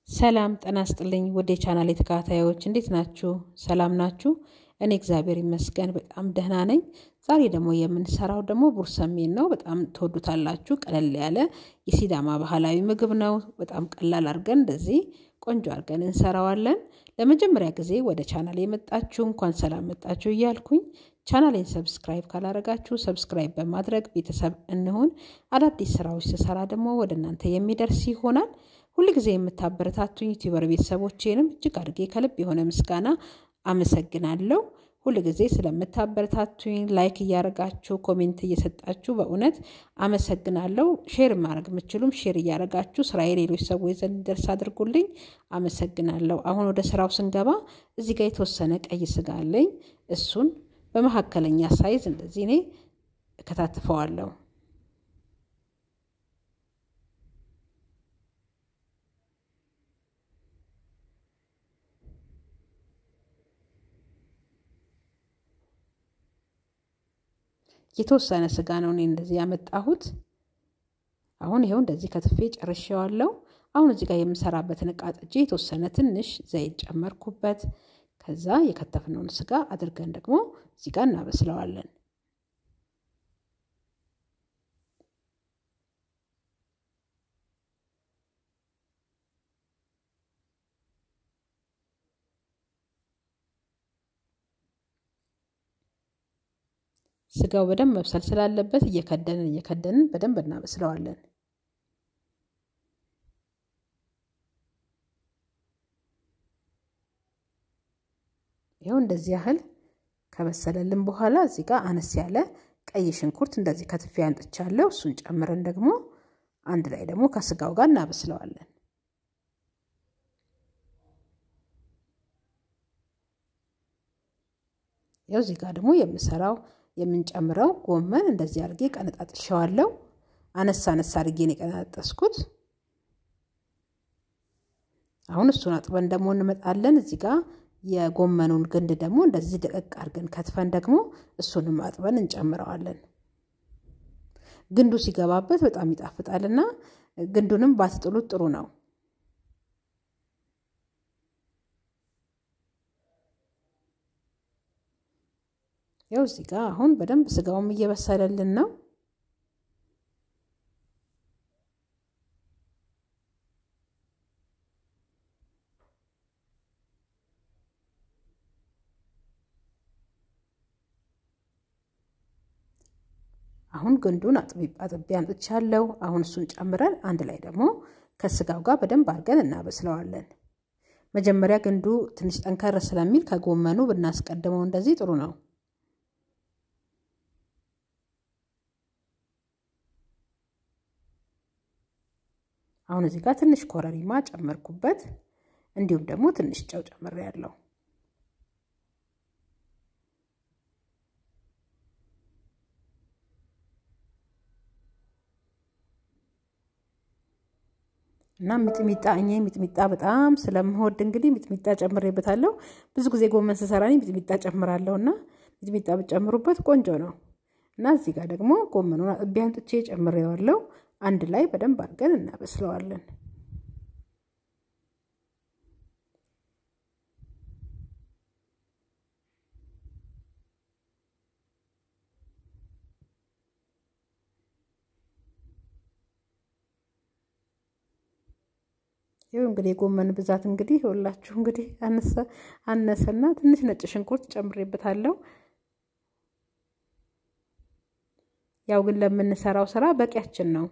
ሰላም ጤና ይስጥልኝ ውድ የቻናሌ ተከታታዮች እንዴት ናችሁ? ሰላም ናችሁ? እኔ እግዚአብሔር ይመስገን በጣም ደህና ነኝ። ዛሬ ደግሞ የምንሰራው ደግሞ ቡርሰሜን ነው። በጣም ትወዱታላችሁ። ቀለል ያለ የሲዳማ ባህላዊ ምግብ ነው። በጣም ቀላል አድርገን እንደዚህ ቆንጆ አድርገን እንሰራዋለን። ለመጀመሪያ ጊዜ ወደ ቻናሌ የመጣችሁ እንኳን ሰላም መጣችሁ እያልኩኝ ቻናሌን ሰብስክራይብ ካላረጋችሁ ሰብስክራይብ በማድረግ ቤተሰብ እንሆን። አዳዲስ ስራዎች ስሰራ ደግሞ ወደ እናንተ የሚደርስ ይሆናል። ሁልጊዜ የምታበረታቱኝ ዩቲዩበር ቤተሰቦቼንም እጅግ አድርጌ ከልብ የሆነ ምስጋና አመሰግናለሁ። ሁልጊዜ ስለምታበረታቱኝ ላይክ እያረጋችሁ ኮሜንት እየሰጣችሁ በእውነት አመሰግናለሁ። ሼር ማድረግ የምችሉም ሼር እያረጋችሁ ስራዬ ሌሎች ሰዎች ዘንድ ደርስ አድርጉልኝ። አመሰግናለሁ። አሁን ወደ ስራው ስንገባ እዚህ ጋር የተወሰነ ቀይ ስጋ አለኝ። እሱን በመካከለኛ ሳይዝ እንደዚህ እኔ እከታትፈዋለሁ። የተወሰነ ስጋ ነው እኔ እንደዚህ ያመጣሁት። አሁን ይኸው እንደዚህ ከትፌ ጨርሼዋለሁ። አሁን እዚህ ጋር የምሰራበትን እቃ ጥጄ የተወሰነ ትንሽ ዘይት ጨመርኩበት። ከዛ የከተፍነውን ስጋ አድርገን ደግሞ እዚህ ጋር እናበስለዋለን። ስጋው በደንብ መብሰል ስላለበት እየከደንን እየከደንን በደንብ እናበስለዋለን። ይኸው እንደዚህ ያህል ከበሰለልን በኋላ እዚህ ጋር አነስ ያለ ቀይ ሽንኩርት እንደዚህ ከትፌ አንጥቻለሁ። እሱን ጨምረን ደግሞ አንድ ላይ ደግሞ ከስጋው ጋር እናበስለዋለን። ያው እዚህ ጋር ደግሞ የምሰራው የምንጨምረው ጎመን እንደዚህ አድርጌ ቀነጣጥሸዋለሁ። አነሳ አነሳ አድርጌ ነው የቀነጣጠስኩት። አሁን እሱን አጥበን ደግሞ እንመጣለን። እዚህ ጋር የጎመኑን ግንድ ደግሞ እንደዚህ ደቀቅ አድርገን ከትፈን ደግሞ እሱንም አጥበን እንጨምረዋለን። ግንዱ ሲገባበት በጣም ይጣፍጣልና ግንዱንም ባትጥሉት ጥሩ ነው። ያው እዚህ ጋር አሁን በደንብ ስጋውም እየበሰለልን ነው። አሁን ግንዱን አጥቤ አምጥቻለሁ። አሁን እሱን ጨምረን አንድ ላይ ደግሞ ከስጋው ጋር በደንብ አድርገን እናበስለዋለን። መጀመሪያ ግንዱ ትንሽ ጠንከር ስለሚል ከጎመኑ ብናስቀድመው እንደዚህ ጥሩ ነው። አሁን እዚህ ጋር ትንሽ ኮረሪማ ጨመርኩበት። እንዲሁም ደግሞ ትንሽ ጨው ጨምሬያለሁ። እና ሚጥሚጣ እኔ ሚጥሚጣ በጣም ስለምወድ እንግዲህ ሚጥሚጣ ጨምሬበታለሁ። ብዙ ጊዜ ጎመን ስሰራ ሚጥሚጣ ጨምራለሁ እና ሚጥሚጣ ብጨምሩበት ቆንጆ ነው። እና እዚህ ጋር ደግሞ ጎመኑን አጥቤ አምጥቼ ጨምሬዋለሁ። አንድ ላይ በደንብ አድርገን እናበስለዋለን። ይኸው እንግዲህ የጎመን ብዛት እንግዲህ ሁላችሁ እንግዲህ አነሰና ትንሽ ነጭ ሽንኩርት ጨምሬበታለሁ። ያው ግን ለምንሰራው ስራ በቂያችን ነው።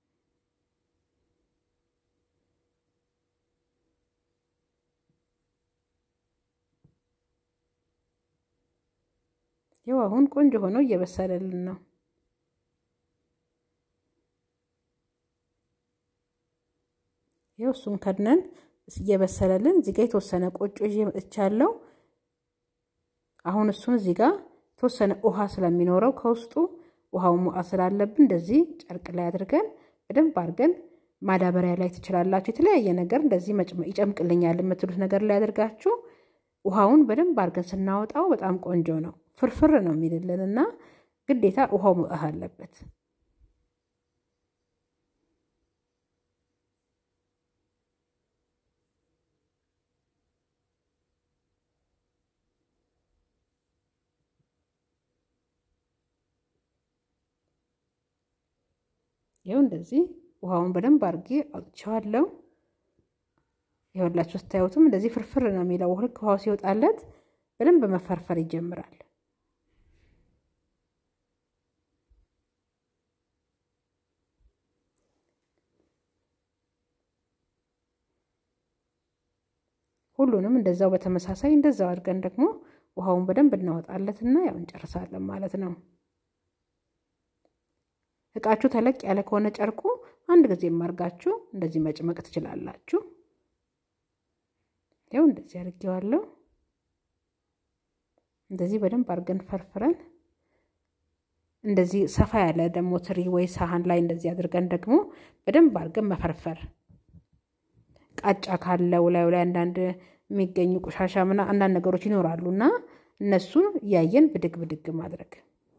ይኸው አሁን ቆንጆ ሆኖ እየበሰለልን ነው። ይኸው እሱን ከድነን እየበሰለልን እዚህ ጋር የተወሰነ ቆጮ ይዤ መጥቻለሁ። አሁን እሱን እዚህ ጋር የተወሰነ ውሃ ስለሚኖረው ከውስጡ ውሃውን ሙቃት ስላለብን እንደዚህ ጨርቅ ላይ አድርገን በደንብ አድርገን ማዳበሪያ ላይ ትችላላችሁ። የተለያየ ነገር እንደዚህ ይጨምቅልኛል የምትሉት ነገር ላይ አድርጋችሁ ውሃውን በደንብ አድርገን ስናወጣው በጣም ቆንጆ ነው። ፍርፍር ነው የሚልልን እና ግዴታ ውሃው መውጣት አለበት። ይኸው እንደዚህ ውሃውን በደንብ አድርጌ አውጥቼዋለሁ። ይኸውላችሁ ስታዩትም እንደዚህ ፍርፍር ነው የሚለው። ልክ ውሃው ሲወጣለት በደንብ መፈርፈር ይጀምራል። ሁሉንም እንደዛው በተመሳሳይ እንደዛው አድርገን ደግሞ ውሃውን በደንብ እናወጣለትና ያው እንጨርሳለን ማለት ነው። እቃችሁ ተለቅ ያለ ከሆነ ጨርቁ አንድ ጊዜ ማርጋችሁ እንደዚህ መጭመቅ ትችላላችሁ። ያው እንደዚህ አድርጌዋለሁ። እንደዚህ በደንብ አድርገን ፈርፍረን እንደዚህ ሰፋ ያለ ደግሞ ትሪ ወይ ሳህን ላይ እንደዚህ አድርገን ደግሞ በደንብ አድርገን መፈርፈር ቃጫ ካለው ላዩ ላይ አንዳንድ የሚገኙ ቆሻሻ ምና አንዳንድ ነገሮች ይኖራሉ እና እነሱን እያየን ብድግ ብድግ ማድረግ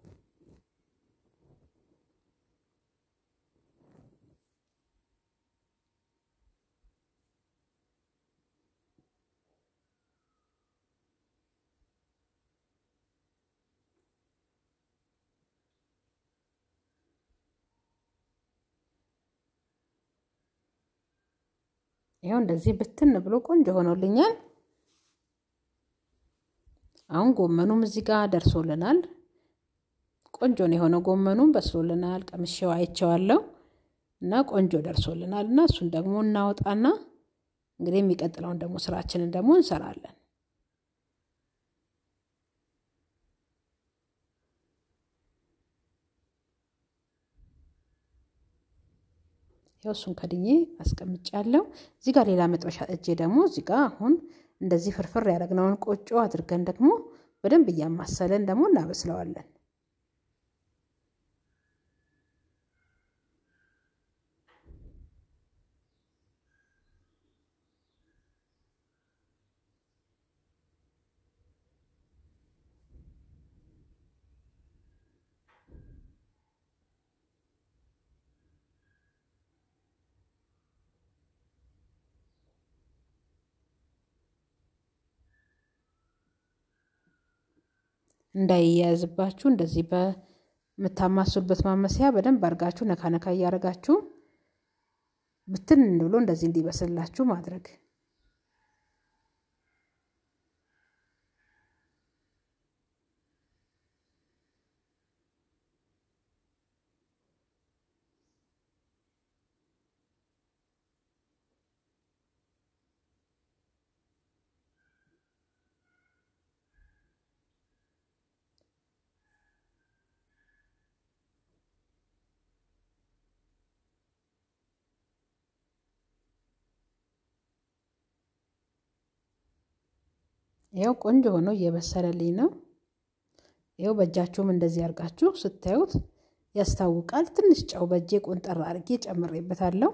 ይኸው እንደዚህ ብትን ብሎ ቆንጆ ሆኖልኛል። አሁን ጎመኑም እዚህ ጋር ደርሶልናል። ቆንጆ ነው የሆነው። ጎመኑም በስሎልናል። ቀምሼው አይቼዋለሁ እና ቆንጆ ደርሶልናል እና እሱን ደግሞ እናወጣና እንግዲህ የሚቀጥለውን ደግሞ ስራችንን ደግሞ እንሰራለን። ያው እሱን ከድኜ አስቀምጫለሁ። እዚህ ጋር ሌላ መጥበሻ እጄ ደግሞ እዚህ ጋር አሁን እንደዚህ ፍርፍር ያደረግነውን ቆጮ አድርገን ደግሞ በደንብ እያማሰለን ደግሞ እናበስለዋለን። እንዳይያያዝባችሁ እንደዚህ በምታማሱበት ማመስያ በደንብ አድርጋችሁ ነካ ነካ እያደረጋችሁ ብትን ብሎ እንደዚህ እንዲበስላችሁ ማድረግ። ይኸው ቆንጆ ሆኖ እየበሰለልኝ ነው። ይኸው በእጃችሁም እንደዚህ አድርጋችሁ ስታዩት ያስታውቃል። ትንሽ ጨው በእጄ ቆንጠር አድርጌ ጨምሬበታለሁ።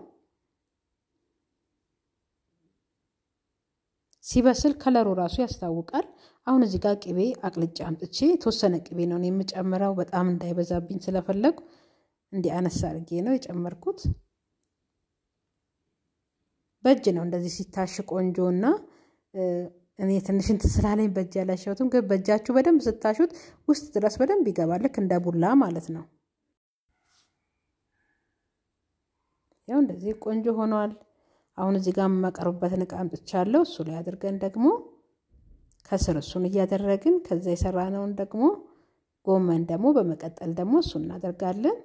ሲበስል ከለሩ ራሱ ያስታውቃል። አሁን እዚህ ጋር ቅቤ አቅልጬ አምጥቼ የተወሰነ ቅቤ ነው የምጨምረው፣ በጣም እንዳይበዛብኝ ስለፈለጉ እንዲህ አነሳ አድርጌ ነው የጨመርኩት። በእጅ ነው እንደዚህ ሲታሽ ቆንጆ እና እኔ ትንሽ እንትን ስላለኝ በእጅ ያላሸሁትም፣ ግን በእጃችሁ በደንብ ስታሹት ውስጥ ድረስ በደንብ ይገባል። ልክ እንደ ቡላ ማለት ነው። ያው እንደዚህ ቆንጆ ሆኗል። አሁን እዚህ ጋር የማቀርብበትን እቃ አምጥቻለሁ። እሱ ላይ አድርገን ደግሞ ከስር እሱን እያደረግን ከዛ የሰራነውን ደግሞ ጎመን ደግሞ በመቀጠል ደግሞ እሱን እናደርጋለን።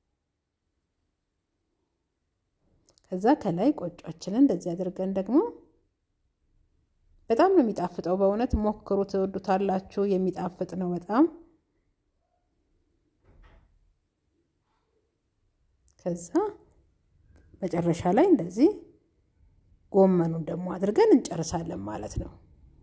ከዛ ከላይ ቆጯችንን እንደዚህ አድርገን ደግሞ በጣም ነው የሚጣፍጠው። በእውነት ሞክሩ፣ ትወዱታላችሁ። የሚጣፍጥ ነው በጣም። ከዛ መጨረሻ ላይ እንደዚህ ጎመኑን ደግሞ አድርገን እንጨርሳለን ማለት ነው።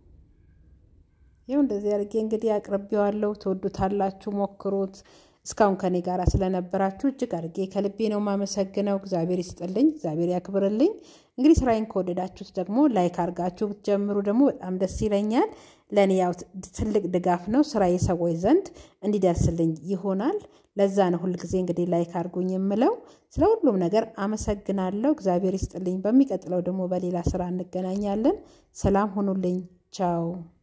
ይኸው እንደዚህ አድርጌ እንግዲህ አቅርቤዋለሁ። ትወዱታላችሁ፣ ሞክሩት። እስካሁን ከኔ ጋር ስለነበራችሁ እጅግ አድርጌ ከልቤ ነው የማመሰግነው። እግዚአብሔር ይስጥልኝ፣ እግዚአብሔር ያክብርልኝ። እንግዲህ ስራዬን ከወደዳችሁት ደግሞ ላይክ አድርጋችሁ ብትጀምሩ ደግሞ በጣም ደስ ይለኛል። ለእኔ ያው ትልቅ ድጋፍ ነው፣ ስራዬ ሰዎች ዘንድ እንዲደርስልኝ ይሆናል። ለዛ ነው ሁልጊዜ እንግዲህ ላይክ አድርጉኝ የምለው። ስለ ሁሉም ነገር አመሰግናለሁ። እግዚአብሔር ይስጥልኝ። በሚቀጥለው ደግሞ በሌላ ስራ እንገናኛለን። ሰላም ሁኑልኝ። ቻው